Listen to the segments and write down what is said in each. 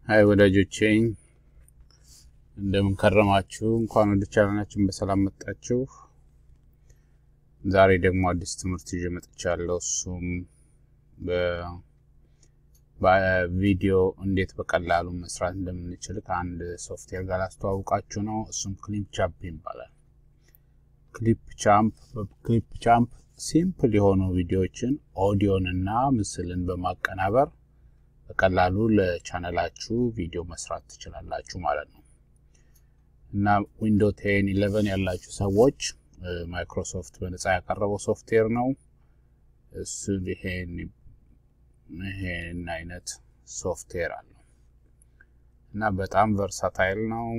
ሀይ ወዳጆቼ እንደምን ከረማችሁ? እንኳን ወደ ቻናላችን በሰላም መጣችሁ። ዛሬ ደግሞ አዲስ ትምህርት ይዤ መጥቻለሁ። እሱም በቪዲዮ እንዴት በቀላሉ መስራት እንደምንችል ከአንድ ሶፍትዌር ጋር አስተዋውቃችሁ ነው። እሱም ክሊፕ ቻምፕ ይባላል። ክሊፕ ቻምፕ በክሊፕ ቻምፕ ሲምፕል የሆኑ ቪዲዮዎችን ኦዲዮን እና ምስልን በማቀናበር በቀላሉ ለቻነላችሁ ቪዲዮ መስራት ትችላላችሁ ማለት ነው እና ዊንዶ ቴን ኢሌቨን ያላችሁ ሰዎች ማይክሮሶፍት በነፃ ያቀረበው ሶፍትዌር ነው። እሱ ይሄን ይሄን አይነት ሶፍትዌር አለው እና በጣም ቨርሳታይል ነው።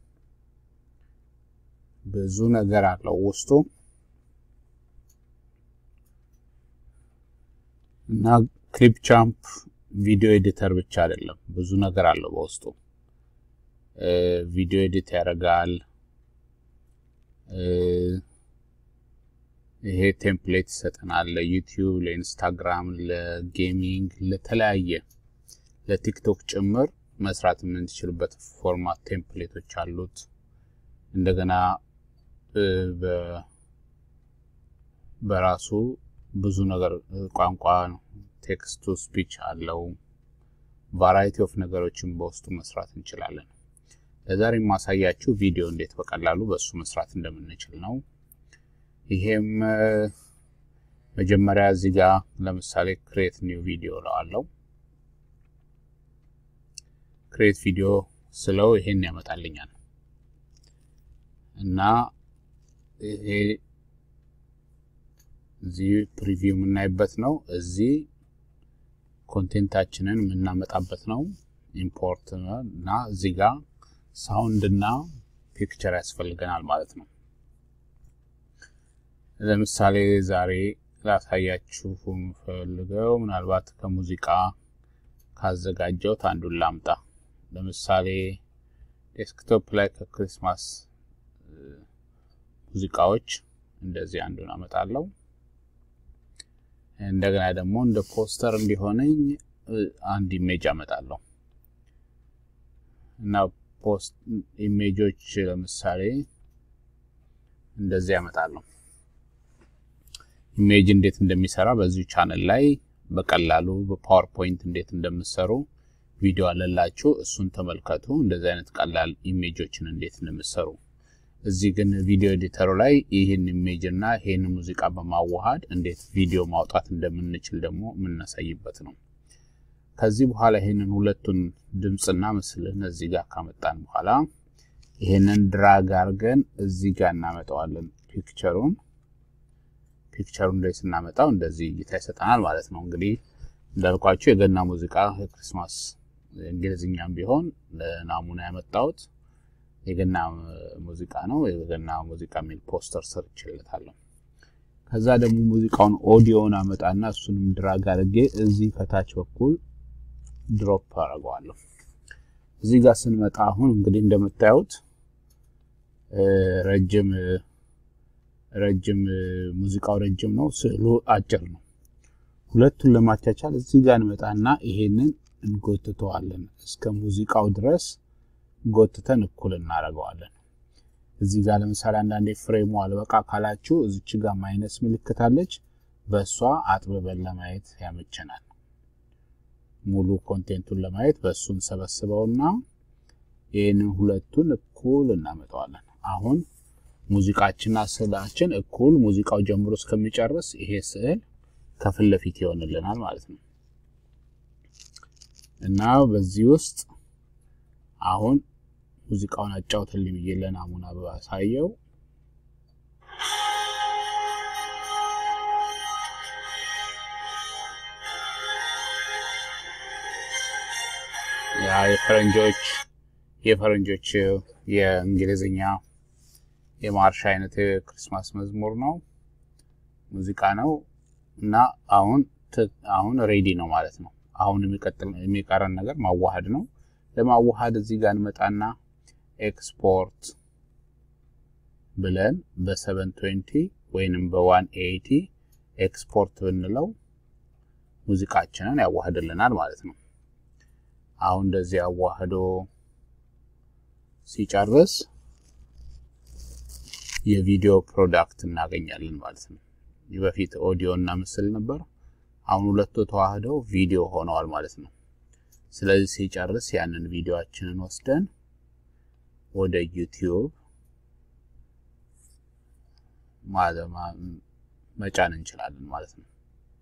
ብዙ ነገር አለው ውስጡ እና ክሊፕ ቻምፕ ቪዲዮ ኤዲተር ብቻ አይደለም፣ ብዙ ነገር አለው በውስጡ። ቪዲዮ ኤዲት ያደርጋል። ይሄ ቴምፕሌት ይሰጠናል ለዩቲዩብ፣ ለኢንስታግራም፣ ለጌሚንግ፣ ለተለያየ ለቲክቶክ ጭምር መስራት የምንችልበት ፎርማት ቴምፕሌቶች አሉት። እንደገና በራሱ ብዙ ነገር ቋንቋ ቴክስት ቱ ስፒች አለው። ቫራይቲ ኦፍ ነገሮችን በውስጡ መስራት እንችላለን። ለዛሬ የማሳያችሁ ቪዲዮ እንዴት በቀላሉ በእሱ መስራት እንደምንችል ነው። ይሄም መጀመሪያ እዚህ ጋር ለምሳሌ ክሬት ኒው ቪዲዮ ለዋለው ክሬት ቪዲዮ ስለው ይሄን ያመጣልኛል እና ይሄ እዚህ ፕሪቪው የምናይበት ነው። እዚህ ኮንቴንታችንን የምናመጣበት ነው። ኢምፖርት እና እዚህ ጋር ሳውንድ እና ፒክቸር ያስፈልገናል ማለት ነው። ለምሳሌ ዛሬ ላሳያችሁ የምፈልገው ምናልባት ከሙዚቃ ካዘጋጀሁት አንዱን ላምጣ። ለምሳሌ ዴስክቶፕ ላይ ከክሪስማስ ሙዚቃዎች እንደዚህ አንዱን አመጣለሁ። እንደገና ደግሞ እንደ ፖስተር እንዲሆነኝ አንድ ኢሜጅ አመጣለሁ እና ፖስት ኢሜጆች ለምሳሌ እንደዚህ ያመጣለሁ። ኢሜጅ እንዴት እንደሚሰራ በዚሁ ቻነል ላይ በቀላሉ በፓወርፖይንት እንዴት እንደምሰሩ ቪዲዮ አለላችሁ። እሱን ተመልከቱ። እንደዚህ አይነት ቀላል ኢሜጆችን እንዴት እንደምሰሩ እዚህ ግን ቪዲዮ ኤዲተሩ ላይ ይህን ኢሜጅ እና ይህን ሙዚቃ በማዋሃድ እንዴት ቪዲዮ ማውጣት እንደምንችል ደግሞ የምናሳይበት ነው። ከዚህ በኋላ ይህንን ሁለቱን ድምፅና ምስልን እዚህ ጋር ካመጣን በኋላ ይህንን ድራግ አድርገን እዚህ ጋር እናመጣዋለን። ፒክቸሩን ፒክቸሩን ላይ ስናመጣው እንደዚህ እይታ ይሰጠናል ማለት ነው። እንግዲህ እንዳልኳቸው የገና ሙዚቃ የክሪስማስ እንግሊዝኛም ቢሆን ለናሙና ያመጣሁት የገና ሙዚቃ ነው። የገና ሙዚቃ የሚል ፖስተር ሰርችለታለሁ። ከዛ ደግሞ ሙዚቃውን ኦዲዮን አመጣና እሱንም ድራግ አድርጌ እዚህ ከታች በኩል ድሮፕ አደርገዋለሁ። እዚህ ጋር ስንመጣ አሁን እንግዲህ እንደምታዩት ረጅም ረጅም ሙዚቃው ረጅም ነው፣ ስዕሉ አጭር ነው። ሁለቱን ለማቻቻል እዚህ ጋር እንመጣና ይሄንን እንጎትተዋለን እስከ ሙዚቃው ድረስ ጎትተን እኩል እናደርገዋለን። እዚህ ጋር ለምሳሌ አንዳንዴ ፍሬሙ አልበቃ ካላችሁ እዚች ጋር ማይነስ ምልክት አለች። በእሷ አጥብበን ለማየት ያመቸናል። ሙሉ ኮንቴንቱን ለማየት በእሱ እንሰበስበውና ይህንን ሁለቱን እኩል እናመጣዋለን። አሁን ሙዚቃችንና ስዕላችን እኩል ሙዚቃው ጀምሮ እስከሚጨርስ ይሄ ስዕል ከፊት ለፊት ይሆንልናል ማለት ነው እና በዚህ ውስጥ አሁን ሙዚቃውን አጫውትልኝ ብዬ ለናሙና ባሳየው ያ የፈረንጆች የፈረንጆች የእንግሊዝኛ የማርሽ አይነት የክርስማስ መዝሙር ነው፣ ሙዚቃ ነው እና አሁን አሁን ሬዲ ነው ማለት ነው። አሁን የሚቀጥል የሚቀረን ነገር ማዋሃድ ነው። ለማዋሃድ እዚህ ጋር እንመጣና ኤክስፖርት ብለን በ720 ወይንም በ180 ኤክስፖርት ብንለው ሙዚቃችንን ያዋህድልናል ማለት ነው። አሁን እንደዚህ አዋህዶ ሲጨርስ የቪዲዮ ፕሮዳክት እናገኛለን ማለት ነው። በፊት ኦዲዮ እና ምስል ነበር። አሁን ሁለቱ ተዋህደው ቪዲዮ ሆነዋል ማለት ነው። ስለዚህ ሲጨርስ ያንን ቪዲዮአችንን ወስደን ወደ ዩቲዩብ መጫን እንችላለን ማለት ነው።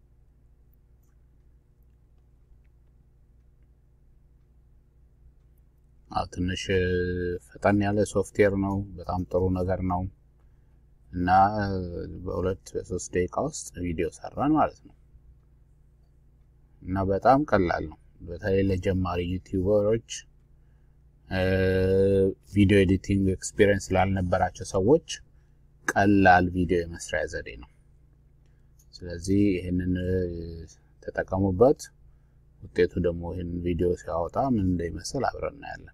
አዎ ትንሽ ፈጠን ያለ ሶፍትዌር ነው። በጣም ጥሩ ነገር ነው እና በሁለት በሶስት ደቂቃ ውስጥ ቪዲዮ ሰራን ማለት ነው እና በጣም ቀላል ነው። በተለይ ለጀማሪ ዩቲዩበሮች ቪዲዮ ኤዲቲንግ ኤክስፒሪየንስ ላልነበራቸው ሰዎች ቀላል ቪዲዮ የመስሪያ ዘዴ ነው። ስለዚህ ይህንን ተጠቀሙበት። ውጤቱ ደግሞ ይህንን ቪዲዮ ሲያወጣ ምን እንደሚመስል አብረን እናያለን።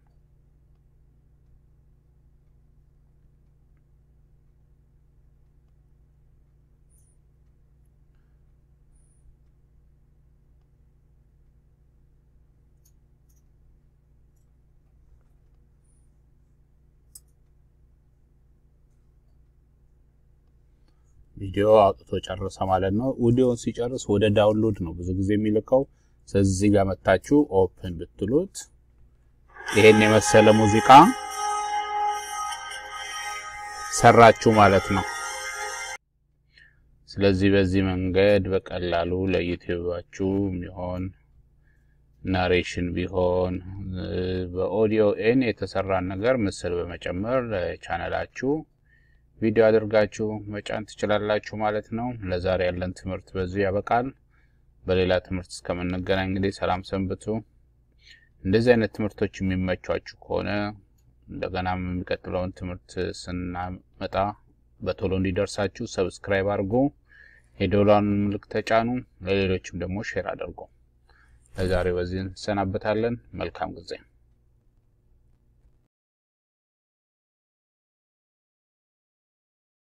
ቪዲዮ አውጥቶ ጨረሰ ማለት ነው። ቪዲዮውን ሲጨርስ ወደ ዳውንሎድ ነው ብዙ ጊዜ የሚልከው። ስለዚህ ጋር መታችሁ ኦፕን ብትሉት ይሄን የመሰለ ሙዚቃ ሰራችሁ ማለት ነው። ስለዚህ በዚህ መንገድ በቀላሉ ለዩቲዩባችሁ የሚሆን ናሬሽን ቢሆን በኦዲዮ ኤን የተሰራን ነገር ምስል በመጨመር ለቻናላችሁ ቪዲዮ አድርጋችሁ መጫን ትችላላችሁ ማለት ነው። ለዛሬ ያለን ትምህርት በዚሁ ያበቃል። በሌላ ትምህርት እስከምንገናኝ እንግዲህ ሰላም ሰንብቱ። እንደዚህ አይነት ትምህርቶች የሚመቿችሁ ከሆነ እንደገናም የሚቀጥለውን ትምህርት ስናመጣ በቶሎ እንዲደርሳችሁ ሰብስክራይብ አድርጉ፣ የደወሏን ምልክት ተጫኑ፣ ለሌሎችም ደግሞ ሼር አድርጉ። ለዛሬ በዚህ እንሰናበታለን። መልካም ጊዜ